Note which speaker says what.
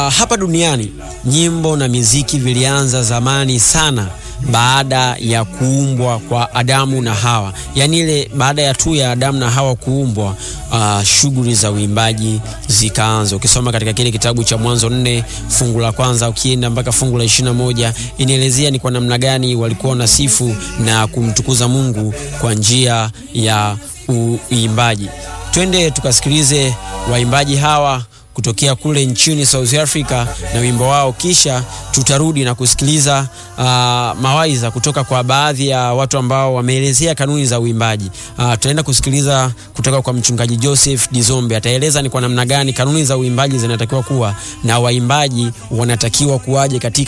Speaker 1: hapa duniani nyimbo na miziki vilianza zamani sana baada ya kuumbwa kwa Adamu na Hawa, yaani ile baada ya tu ya Adamu na Hawa kuumbwa, uh, shughuli za uimbaji zikaanza. Ukisoma katika kile kitabu cha Mwanzo nne fungu la kwanza ukienda mpaka fungu la ishirini na moja inaelezea ni kwa namna gani walikuwa wanasifu na kumtukuza Mungu kwa njia ya uimbaji. Twende tukasikilize waimbaji hawa kutokea kule nchini South Africa na wimbo wao, kisha tutarudi na kusikiliza uh, mawaidha kutoka kwa baadhi ya watu ambao wameelezea kanuni za uimbaji. Uh, tutaenda kusikiliza kutoka kwa mchungaji Joseph Dizombe, ataeleza ni kwa namna gani kanuni za uimbaji zinatakiwa kuwa na waimbaji wanatakiwa kuwaje katika